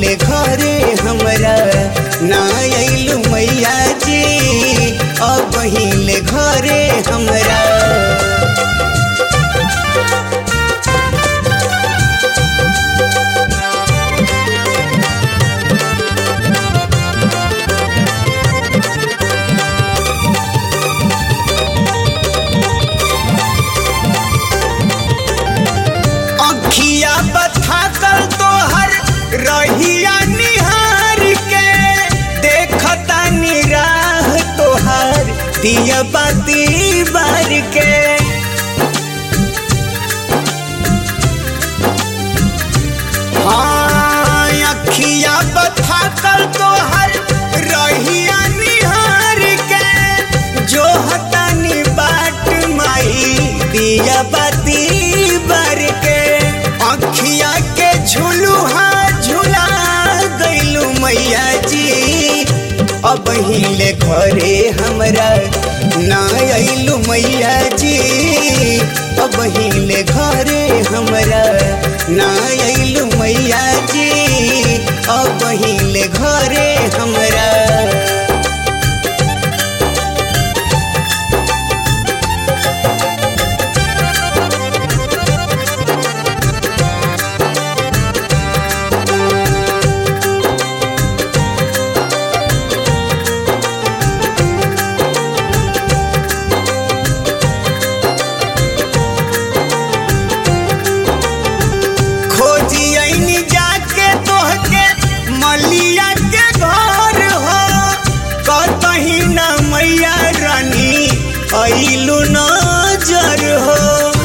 हिले घरे हमरा ना अइलू मैया जी अब हिले घरे हमरा अखिया बथा कर तोहर रहिया निहार के देखता निराह तोहर दिया बाती बार के हाँ अखिया बथा कर तोहर रहिया निहार के जो हतानी बाट माई दिया बाती बार के अखिया के झुलुहा झुला गइलू मैया जी अब हिले घरे हमरा ना अइलू मैया जी अब हिले घरे हमरा ना अइलू मैया जी अब हिले घरे हमरा खोजी आईनी जाके तोहके मलिया के घर हो कतही न मैया रानी अइलू नजर हो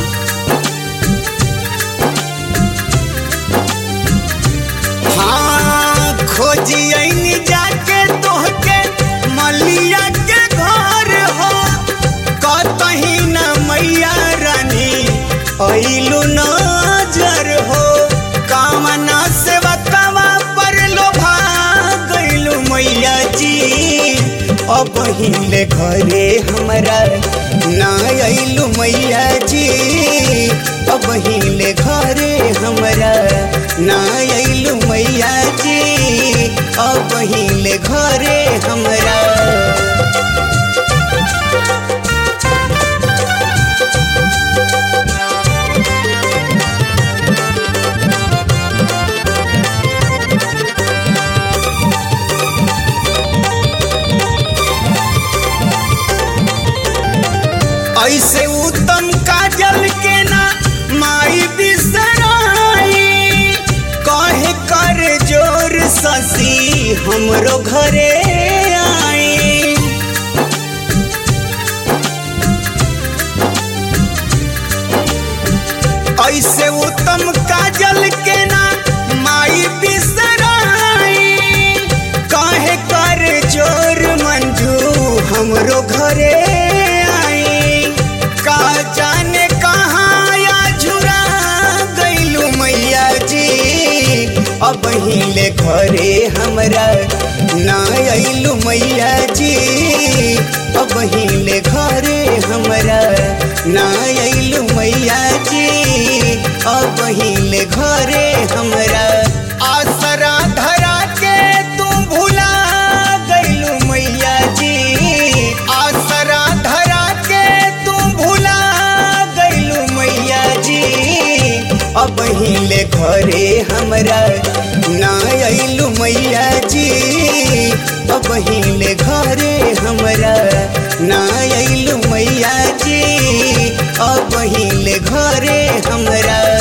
हाँ खोजी आईनी जाके तोहके मलिया के घर हो कतही न मैया रानी अइलू नजर हो कामना से बतवा पर लोभा गइलू मैया जी अब हिले घरे हमरा ना अइलू मैया जी अब हिले घरे हमरा ना अइलू मैया जी अब हिले घरे हमरा ऐसे उत्तम काजल के ना माई बिसराई कहे कर जोर ससी हमरो घरे आई ऐसे उत्तम काजल के ना माई बिसराई कहे कर जोर मंजू हमरो घरे आई का जाने कहाँ या झुरा गइलू मैया जी अब हिले घरे हमरा ना अइलू मैया जी अब हिले घरे हमरा ना अइलू मैया जी अब हिले घरे हमरा आसरा धरा के तू भुला गइलू मैया जी आसरा धरा के तू भुला गइलू मैया जी अब हिले घरे हमरा ना अइलू मैया जी अब हिले घरे हमरा ना अइलू मैया जी अब हिले घरे हमरा